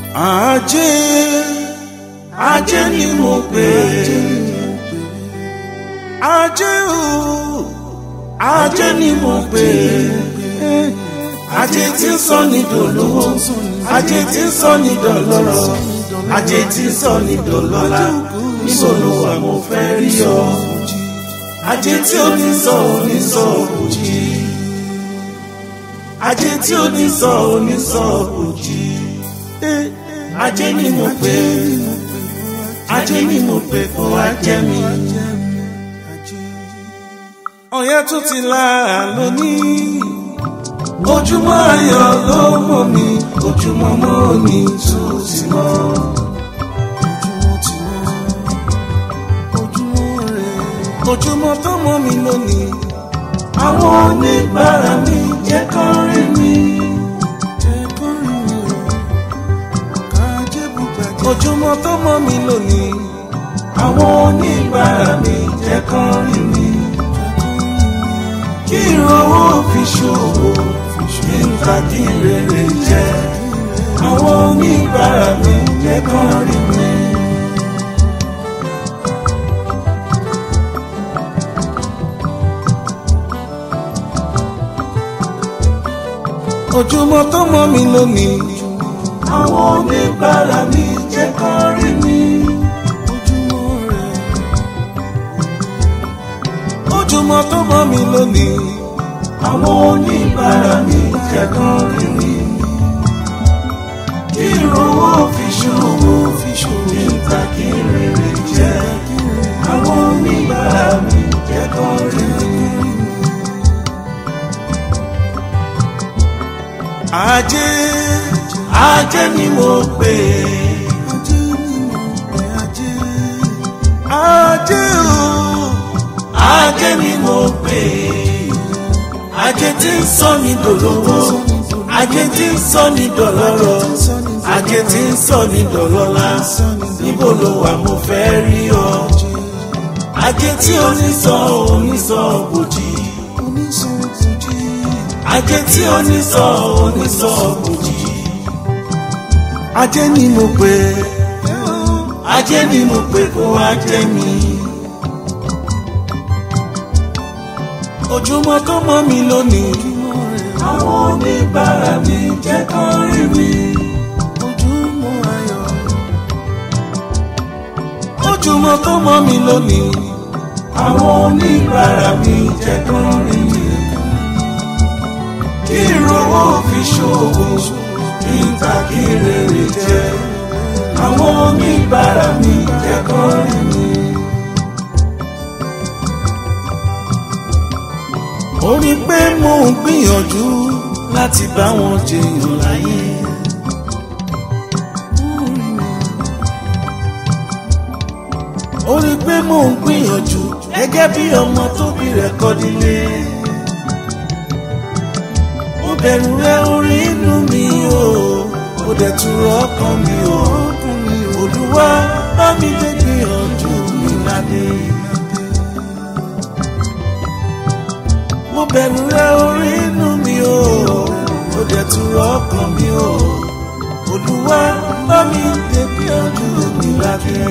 ajé ajé ni mo pè ajé o ajé ni mo pè ajé tí ń sọ ní dolówó ajé tí ń sọ ní dọlọ́rọ̀ ajé tí ń sọ ní dọlọ́lá níbo ló wà mo fẹ́ rí ọ ajé tí ó ní sọ ò ní sọ òjì ajé tí ó ní sọ ò ní sọ òjì ajé ni mo pè ajé ni mo pè kó wá jẹ mi. ọ̀yẹ́ tún ti là lónìí ojúmọ́ ayọ̀ ló mọ̀ mi ojúmọ́ mọ́ mi tún ti mọ́. ojúmọ́ tó mọ́ mi lónìí àwọn oníbàárà mi jẹ́ kán rí mi. ojúmọ́ tó mọ́ mi lónìí àwọn oníbàárà mi jẹ́ kán rí mi. kí ìrànwọ́ fi ṣòwò kí n ta kí rere jẹ́ àwọn oníbàárà mi jẹ́ kán rí mi. ojúmọ́ tó mọ́ mi lónìí àwọn oníbàárà mi jẹ́ kán rí mi. ojúmọ́ tó mọ́ mi lónìí àwọn oníbàárà mi jẹ́ kán rí mi. kí ìrànwọ́ fi ṣòwò fi ṣòwò níta kí rere jẹ́ àwọn oníbàárà mi jẹ́ kán rí mi. ajé ajé ni mo pè ajé o ajé ni mo pè ajé tí ń sọ ní dòlówó ajé tí ń sọ ní dọ̀lọ́rọ̀ ajé tí ń sọ ní dọ̀lọ́lá níbo ló wà mo fẹ́ rí ọ ajé tí onísọ onísọ bòjì ajé tí onísọ onísọ bòjì ajé ni mo pè ajé ni mo pè kó wá jẹ mi. ojúmọ́ tó mọ́ mi lónìí àwọn oníbàárà mi jẹ́ kán rí mi. ojúmọ́ ayọ̀. ojúmọ́ tó mọ́ mi lónìí àwọn oníbàárà mi jẹ́ kán rí mi. kí ìrówó fi ṣòwò kí n ta kí rere jẹ́ àwọn oníbàárà mi jẹ́ kán rí mi. ó rí pé mò ń gbìyànjú láti bá wọn jẹyàn láyé. ó rí pé mò ń gbìyànjú gẹ́gẹ́ bí ọmọ tóbi rẹ̀ kọ́ nílé. mo bẹ̀rù rẹ orí inú mi o ó dẹ̀ tún rọ ọkàn mi o olúwa bá mi dé gbìyànjú mi ládé. mo bẹ̀rù rẹ orí inú mi o ó dẹ̀ tún rọ ọkàn mi o olúwa bá mi dé gbìyànjú mi ládé.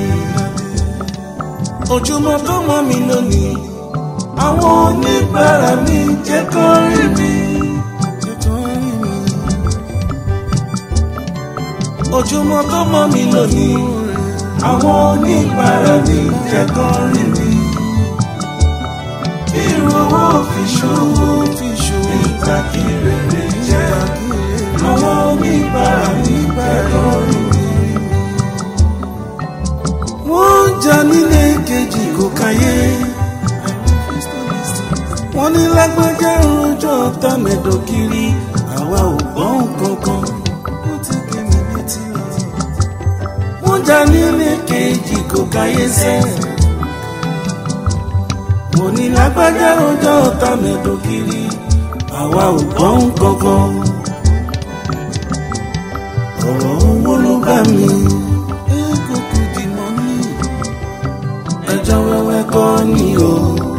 ojúmọ́ tó mọ́ mi lónìí àwọn oníbàárà mi jẹ́ kán rí mi. ojúmọ́ tó mọ́ mi lónìí àwọn oníbàárà mi jẹ́ kán rí mi. ìrànwọ́ fi ṣòwò fi ṣòwò ìtàkì rere jẹ́ àwọn oníbàárà mi jẹ́ kán rí mi. wọ́n jà nílé kejì kò káyé. wọ́n ní lágbájá rojọ́ tàmẹ̀dọ̀ kiri àwa ò gbọ́n kankan. ó ti gé mi létí lọ. wọ́n jà nílé kejì kò káyé sẹ́yìn. mo ní lágbájá rojọ́ tàmẹ̀dọ̀ kiri àwa ò gbọ́n kankan. ọ̀rọ̀ owó ló bá mi. eégún di mọ́ ní ẹjọ́ wẹ́wẹ́ kọ́ ni o.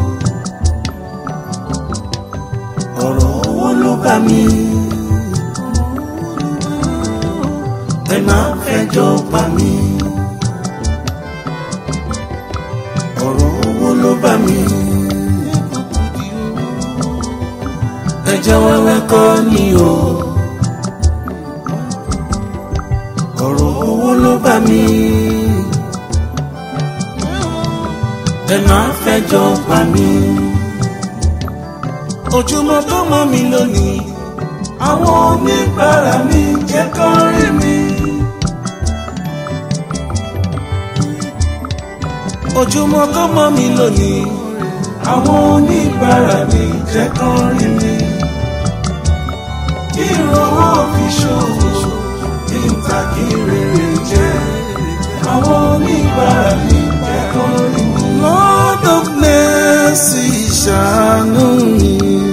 ọ̀rọ̀ owó ló bá mi. ẹ máa fẹ́ fẹjọ́ pa mí ọ̀rọ̀ owó ló bá mi ẹjọ́ wẹ́wẹ́ kọ́ ni o ọ̀rọ̀ owó ló bá mi ẹ máa fẹjọ́ pa mí ojúmọ́ tó mọ́ mi lónìí àwọn oníbàárà mi jẹ́ kán rí mi. ojúmọ́ tó mọ́ mi lónìí àwọn oníbàárà mi jẹ́ kán rí mi. kí ìrànwọ́ fi ṣòwò kí n ta kí rere jẹ́ àwọn oníbàárà mi jẹ́ kán rí mi. Lord of mercy ṣàánú mi.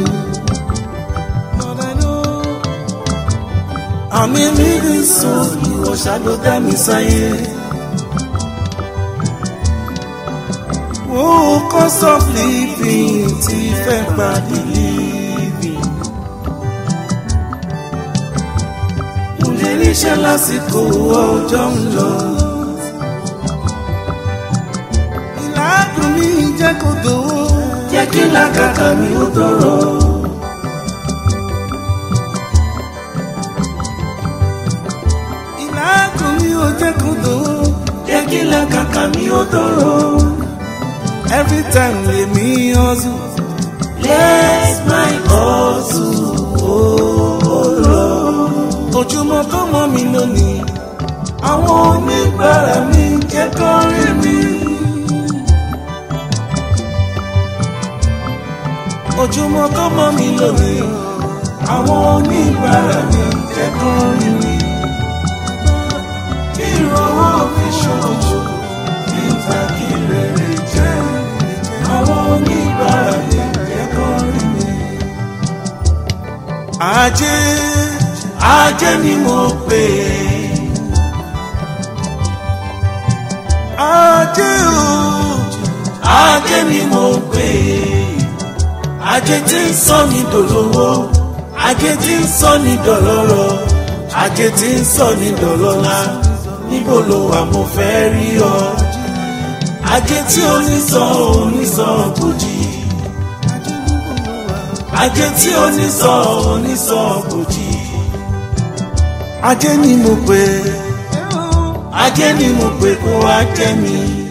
àmì mi ní sọ ìwọ ṣàlọ dá mi sáyé. Oh, cost of living ti fẹ́ gba living. Mo lè ríṣẹ́ lásìkò ọjọ́ ń lọ. Ìlàgùn mi jẹ́ kó dòwó. Jẹ́ kí làkàkà mi ó tọrọ. Ìlàgùn mi ò jẹ́ kó dòwó. Jẹ́ kí làkàkà mi ó tọrọ. Every time lèmi hustle. Let my hustle ó lọ. Ojúmọ́ tó mọ́ mi lónìí. Àwọn oníbàárà mi jẹ́ kán rí mi. Ojúmọ́ tó mọ́ mi lónìí. Àwọn oníbàárà mi jẹ́ kán rí mi. Kí ìrànwọ́ fi ṣoṣo, kí n ta kí rere jẹ́ àwọn oníbàárà mi jẹ́ kán rí mi. Ajé ajé ni mo pè é. Ajé o ajé ni mo pè é. Ajé tí ń sọ ní dòlówó, ajé tí ń sọ ní dọ̀lọ́rọ̀, ajé tí ń sọ ní dọ̀lọ́lá. Níbo lo wà mo fẹ́ rí ọ? ajé tí onísàn onísàn bòjì ajé tí onísàn onísàn bòjì ajé ni mo pè ajé ni mo pè kó wá jẹ mi.